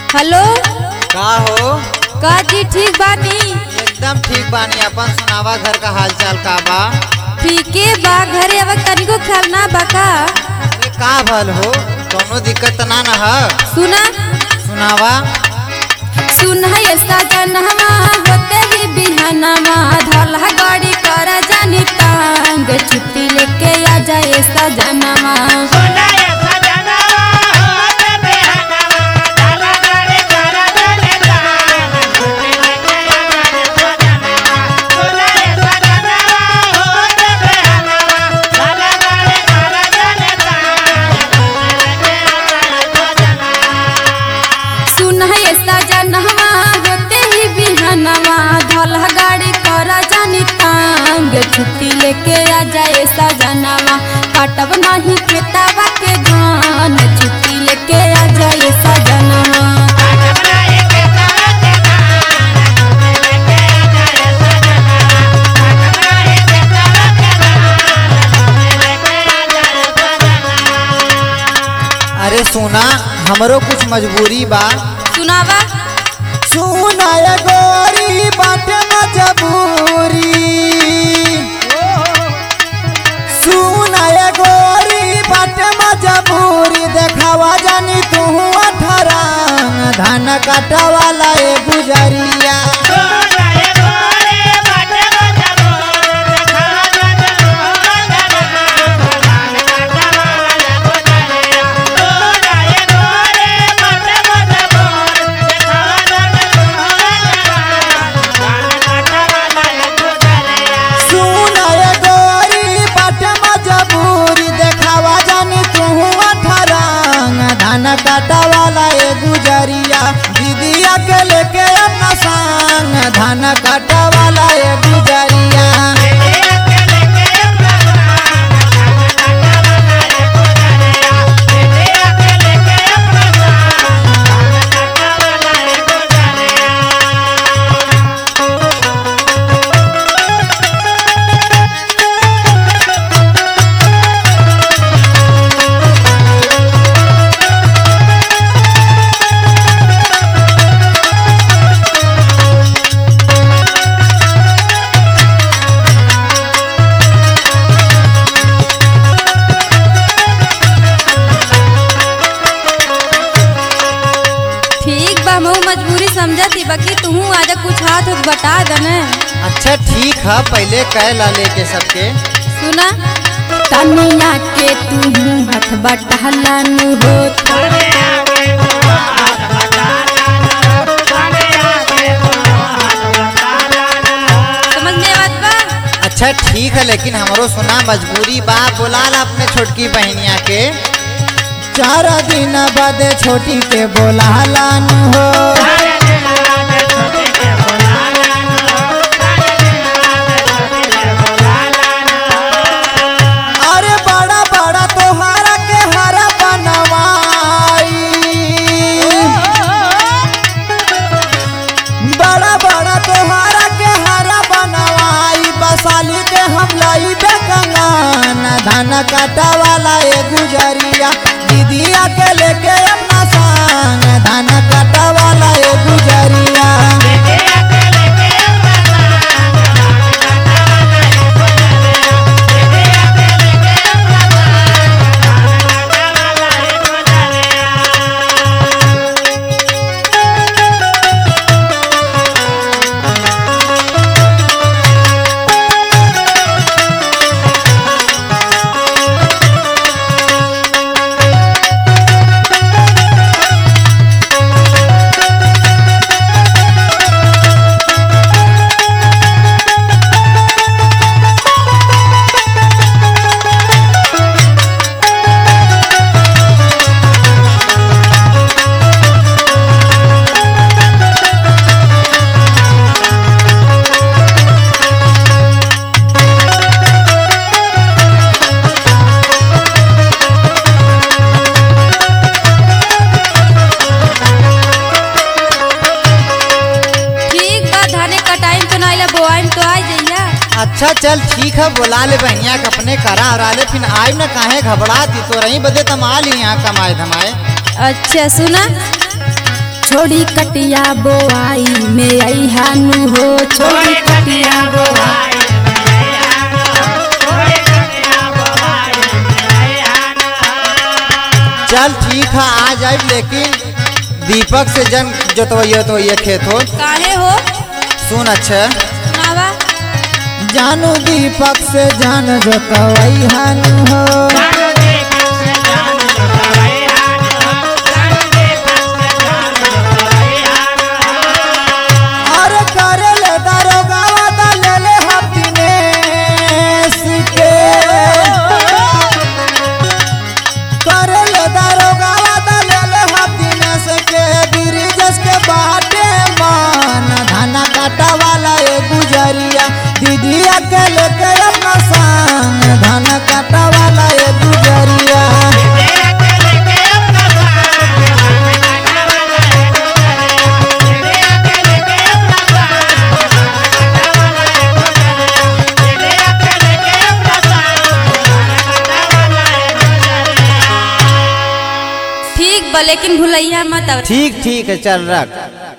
hello का हो का जी ठीक बानी एकदम ठीक बानी अपन सुनावा घर का हालचाल का बा ठीके बा घरे अब तनिको ख्याल ना बा का अरे का भल हो कोनो दिक्कत त ना न ह सुना सुनावा सुन है सजनवा होते ही बिहनवा धला गाड़ी कर जानी तांग छुट्टी लेके आ जाए सजनवा सुन है सजनवा होते ही बिहनवा धला गाड़ी कर जानी तांग छुट्टी लेके आ जाए सजनवा काटब नहीं खेतावा के धान छुट्टी लेके आ जाए सजनवा अरे सुना हमरो कुछ मजबूरी बा सुनावा सुना ये गोरी बाटे मजबूरी सुना ये गोरी बाटे मजबूरी देखावा जानी तू अठरंग धान काटा वाला ए गुजरिया सुना ये गोरी बाटे मजबूरी देखावा जानी तू अठरंग धान काटा वाला ए गुजरिया दीदिया के लेके अपना संग धान काटा वाला ए गुजरिया ठीक बा मैं मजबूरी समझती बाकी तू आज कुछ हाथ उठ बता दने अच्छा ठीक है पहले कह ला लेके सबके सुना तनिया के तू हाथ बटहलानु हो समझ में बात बा अच्छा ठीक है लेकिन हमरो सुना मजबूरी बा बोला ला अपने छोटकी बहनिया के चार दिन बाद छोटी के बोला लान हो अरे बड़ा बड़ा तोहारा के हरा बनवाई बड़ा बड़ा तोहारा के हरा बनवाई बसाली के हम लाई बे कंगन धान काटा वाला ए गुजरिया दीदिया के लेके अपना संग धान काटा वाला ए गुजरिया ठीक बा धाने कटाई तो ना बोआई तो आ जइया अच्छा चल ठीक है बुला ले बहनिया के अपने करा हरा ले फिर आइब न काहे घबराती तो रही बदे तम आ ली यहाँ कमाए धमाए अच्छा सुना छोड़ी कटिया बोआई में आई हानु हो छोड़ी कटिया बोआई चल ठीक है आ जाए लेकिन दीपक से जन जोतवैया तो ये खेत हो काहे हो सुन अच्छा सुनावा जानू दीपक से जान जोतवई हानु हो और करे ले दारोगा वादा ले ले हफ्ती के करे ले दारोगा वादा ले ले हफ्ती के ब्रिजेश के बाटे मान धाना काटा वाला ए गुजरिया दीदिया के लेके अपना संग धाना काटा वाला ए गुजरिया ठीक बा लेकिन भुलैया मत अब ठीक ठीक है चल रख